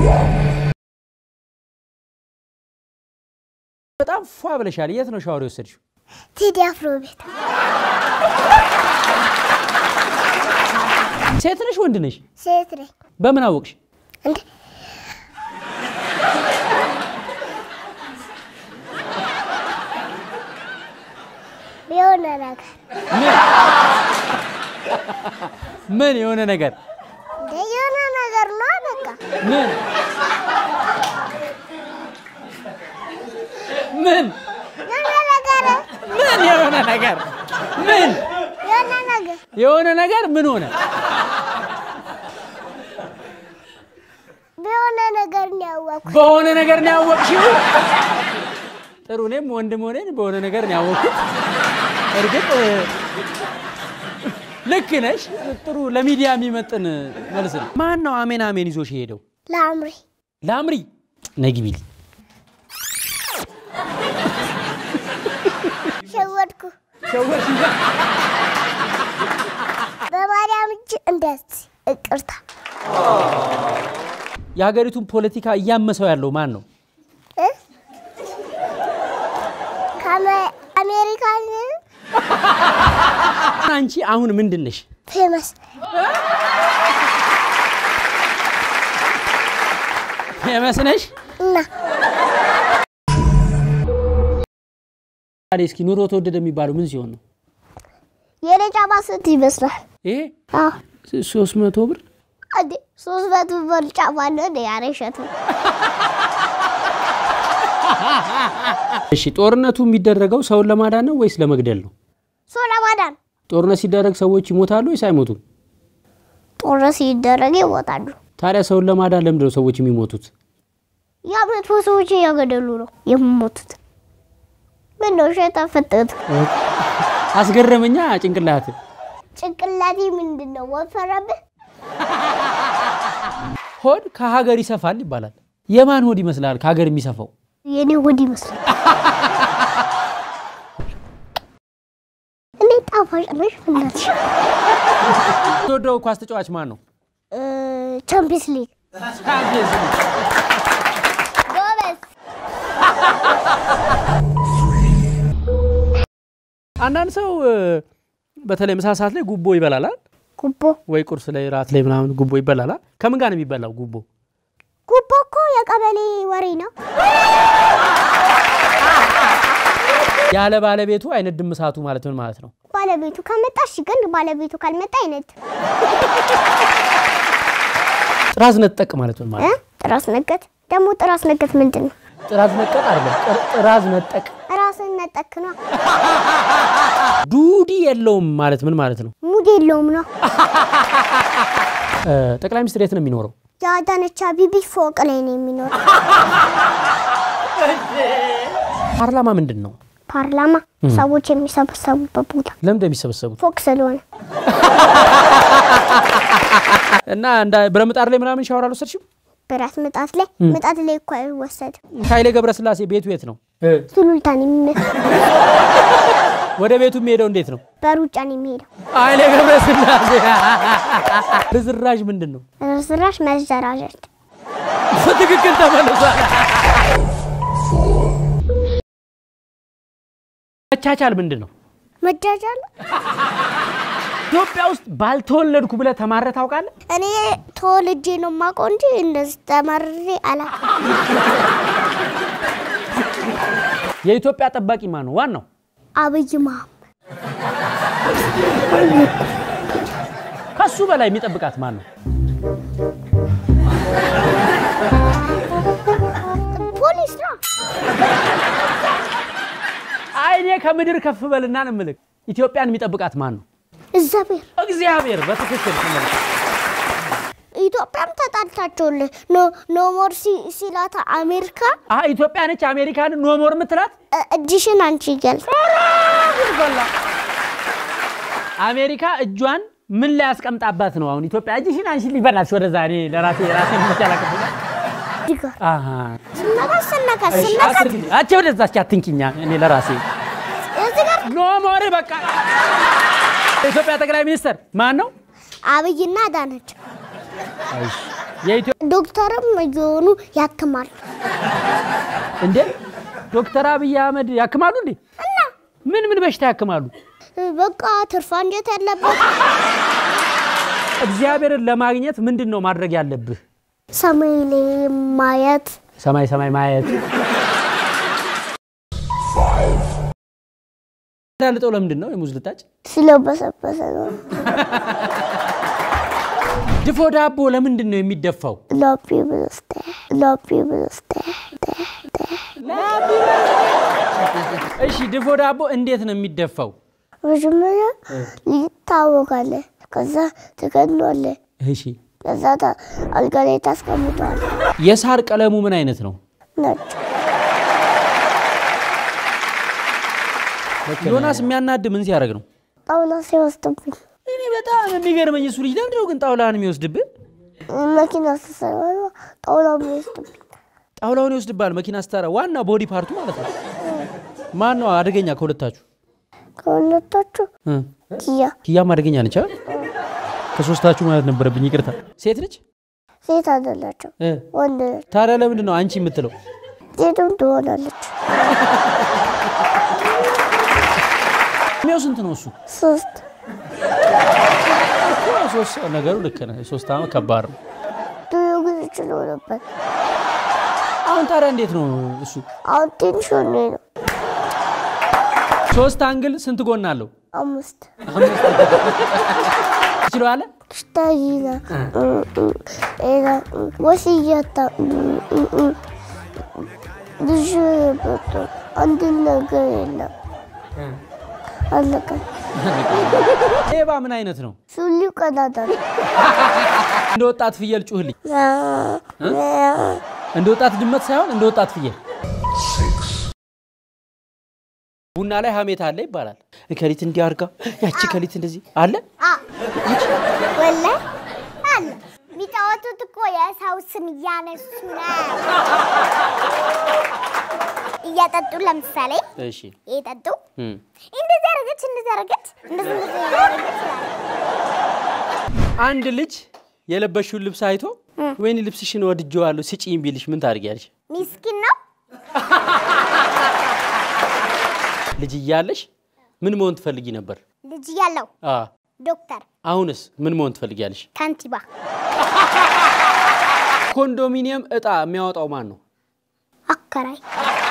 በጣም ፏ ብለሻል። የት ነው ሻወር የወሰድሽው? ቴዲ አፍሮ ቤት ሴት ነሽ ወንድ ነሽ? ሴት ነኝ በምን አወቅሽ? እንዴ የሆነ ነገር ምን የሆነ ነገር እንደ የሆነ ነገር ነው በቃ ምን ምን የሆነ ነገር ምን የሆነ ነገር ምን የሆነ ነገር የሆነ ነገር ምን ሆነ? በሆነ ነገር ነው ያወቅኩት። በሆነ ነገር ነው ያወቅሽው? ጥሩ። እኔም ወንድም ሆነን በሆነ ነገር ነው ያወቅኩት። እርግጥ እ፣ ልክ ነሽ። ጥሩ ለሚዲያ የሚመጥን መልስ ነው። ማን ነው አሜን አሜን ይዞሽ የሄደው? ለአምሪ ላምሪ ነግቢል ሸወድኩ በማርያም እጅ እንደዚህ እቅርታ የሀገሪቱን ፖለቲካ እያመሰው ያለው ማን ነው? እ? ከአሜ- አሜሪካን አንቺ አሁን ምንድን ነሽ? ፌመስ ፌመስ ነሽ? እና ታዲያ እስኪ ኑሮ ተወደደ የሚባለው ምን ሲሆን ነው? የኔ ጫማ ስንት ይመስላል? ይሄ አዎ ሶስት መቶ ብር እንዴ ሶስት መቶ ብር ጫማ ነው እንዴ? ኧረ እሸቱ እሺ ጦርነቱ የሚደረገው ሰውን ለማዳን ነው ወይስ ለመግደል ነው? ሰው ለማዳን ጦርነት ሲደረግ ሰዎች ይሞታሉ ወይስ አይሞቱም? ጦርነት ሲደረግ ይሞታሉ። ታዲያ ሰውን ለማዳን ለምንድን ነው ሰዎች የሚሞቱት? ያ መጥፎ ሰዎች እያገደሉ ነው የሚሞቱት። ምን ነው እሸት አፈጠጡ? አስገረመኛ ጭንቅላት ጭንቅላቴ ምንድን ነው ወፈረብህ? ሆድ ከሀገር ይሰፋል ይባላል። የማን ሆድ ይመስላል ከሀገር የሚሰፋው? የኔ ሆድ ይመስላል። እኔ ጣፋጭ ነሽ እናትሽ። ተወደው ኳስ ተጫዋች ማን ነው? እ፣ ቻምፒየንስ ሊግ ጎበዝ። አንዳንድ ሰው እ፣ በተለይ ምሳ ሰዓት ላይ ጉቦ ይበላላል ጉቦ ወይ ቁርስ ላይ ራት ላይ ምናምን ጉቦ ይበላላል። ከምን ጋር ነው የሚበላው ጉቦ? ጉቦ እኮ የቀበሌ ወሬ ነው። ያለ ባለቤቱ አይነድም እሳቱ ማለት ምን ማለት ነው? ባለቤቱ ከመጣ እሺ፣ ግን ባለቤቱ ካልመጣ አይነት ጥራዝ ነጠቅ ማለት ምን ማለት እ? ነው? ጥራስ ነገት ደግሞ ጥራስ ነገት ምንድን ነው? ጥራዝ ነጠቅ አይደለም፣ ጥር- ጥራዝ ነጠቅ ራስን ነጠክ ነው። ዱዲ የለውም ማለት ምን ማለት ነው? ሙድ የለውም ነው። እ፣ ጠቅላይ ሚኒስትር የት ነው የሚኖረው? የአዳነች አቤቤ ፎቅ ላይ ነው የሚኖረው። ፓርላማ ምንድን ነው? ፓርላማ ሰዎች የሚሰበሰቡበት ቦታ ለምን እንደሚሰበሰቡት ፎቅ ስለሆነ እና እንዳ ብረምጣድ ላይ ምናምን ሻወር አልወሰድሽም? ብረት ምጣት ላይ ምጣት ላይ እኮ አይወሰድም። ኃይሌ ገብረስላሴ ቤቱ የት ነው? ሱሉልታን የሚመስል ወደ ቤቱ የሚሄደው እንዴት ነው? በሩጫ ነው የሚሄደው። ኃይሌ ገብረስላሴ ርዝራዥ ምንድን ነው? ርስራሽ መዘራጀት በትክክል ተመልሷል። መቻቻል ምንድን ነው? መጃጃል ኢትዮጵያ ውስጥ ባልተወለድኩ ብለህ ተማረህ ታውቃለህ? እኔ ተወልጄ ነው የማውቀው እንጂ እንደዚህ ተመርሬ አላውቅም። የኢትዮጵያ ጠባቂ ማን ነው? ዋናው አብይ መሀመድ ከሱ በላይ የሚጠብቃት ማን ነው? ፖሊስ ነው። አይ እኔ ከምድር ከፍ በልና ነው የምልህ። ኢትዮጵያን የሚጠብቃት ማን ነው? እግዚአብሔር እግዚአብሔር። በትክክል ተመልሷል። ኢትዮጵያም ተጣልታቸውል ኖ ኖ ሞር ሲ- ሲላት አሜሪካ አሀ ኢትዮጵያ ነች አሜሪካንን ኖሞር የምትላት እ- እጅሽን አንቺ እያል አሜሪካ እጇን ምን ላይ ያስቀምጣባት ነው? አሁን ኢትዮጵያ እጅሽን አንቺ ሊበላሽ ወደዛ እኔ ለራሴ ራሴ ሚቻላቀ ዲጋ ስነካ ስነካ ስነካ አቼ ወደዛ እስኪ አትንኪኛ እኔ ለራሴ እዚህ ጋር ኖሞር በቃ የኢትዮጵያ ጠቅላይ ሚኒስትር ማን ነው? አብይና አዳነች የኢትዮ ዶክተርም እየሆኑ ያክማሉ። እንዴ ዶክተር አብይ አህመድ ያክማሉ እንዴ? ምን ምን በሽታ ያክማሉ? በቃ ትርፍ አንጀት ያለበት እግዚአብሔርን ለማግኘት ምንድን ነው ማድረግ ያለብህ? ሰማይ ላይ ማየት ሰማይ ሰማይ ማየት። ዳልጠው ለምንድን ነው የሙዝ ልጣጭ? ስለበሰበሰ ነው። ድፎ ዳቦ ለምንድን ነው የሚደፋው? ሎፒ ብስተ ሎፒ ብስተ እሺ ድፎ ዳቦ እንዴት ነው የሚደፋው? መጀመሪያ ይታወቃለህ፣ ከዛ ትከድኗለህ፣ እሺ ከዛ ታ- አልጋ ላይ ታስቀምጠዋለህ። የሳር ቀለሙ ምን አይነት ነው? ነጭ ዮናስ የሚያናድ ምን ሲያደርግ ነው? ጣውላ ሲወስድብኝ እኔ በጣም የሚገርመኝ እሱ ልጅ ለምንድን ነው ግን ጣውላህን የሚወስድብህ? መኪና ስትሰራ ጣውላ የሚወስድብኝ ጣውላውን ይወስድብሃል መኪና ስታራ። ዋና ቦዲ ፓርቱ ማለት ነው። ማን ነው አደገኛ ከሁለታችሁ? ከሁለቶቹ እ ኪያ ኪያም አደገኛ ነች አይደል? ከሶስታችሁ ማለት ነበረብኝ። ይቅርታ። ሴት ነች ሴት አይደላቸው እ ወንድ ነች። ታዲያ ለምንድን ነው አንቺ የምትለው? ሴትም ትሆናለች። እድሜው ስንት ነው እሱ? ሶስት እኮ ሶስት ነገሩ ልክ ነህ። ሶስት ዓመት ከባድ ነው። ድሮ ግን ችሎ ነበር። አሁን ታዲያ እንዴት ነው እሱ? አሁን ትንሽ ሆኜ ነው። ሶስት አንግል ስንት ጎን አለው? አምስት ትችለዋለ? ሽታይና ኤና ወስያታ ብዙ በቶ አንድ ነገር የለም። አለቀ። ሌባ ምን አይነት ነው? ሱሊው ቀዳዳ ነው። እንደ ወጣት ፍየል ጩህልኝ። እንደ ወጣት ድመት ሳይሆን እንደ ወጣት ፍየል። ቡና ላይ ሀሜት አለ ይባላል። ከሊት እንዲህ አድርጋ ያቺ ከሊት እንደዚህ አለ። ወላሂ አለ። የሚጫወቱት እኮ የሰው ስም እያነሱ ነው። እያጠጡ ለምሳሌ እሺ እየጠጡ እም። እንደዚህ አደረገች፣ እንደዚህ አደረገች፣ እንደዚህ እንደዚህ አደረገች ይላሉ። አንድ ልጅ የለበሽውን ልብስ አይቶ ወይኔ ልብስሽን ወድጄዋለሁ ስጪኝ ቢልሽ ምን ታደርጊያለሽ? ሚስኪን ነው። ልጅ እያለሽ ምን መሆን ትፈልጊ ነበር? ልጅ ያለው አ ዶክተር፣ አሁንስ ምን መሆን ትፈልጊያለሽ? ካንቲባ፣ ኮንዶሚኒየም እጣ የሚያወጣው ማን ነው? አከራይ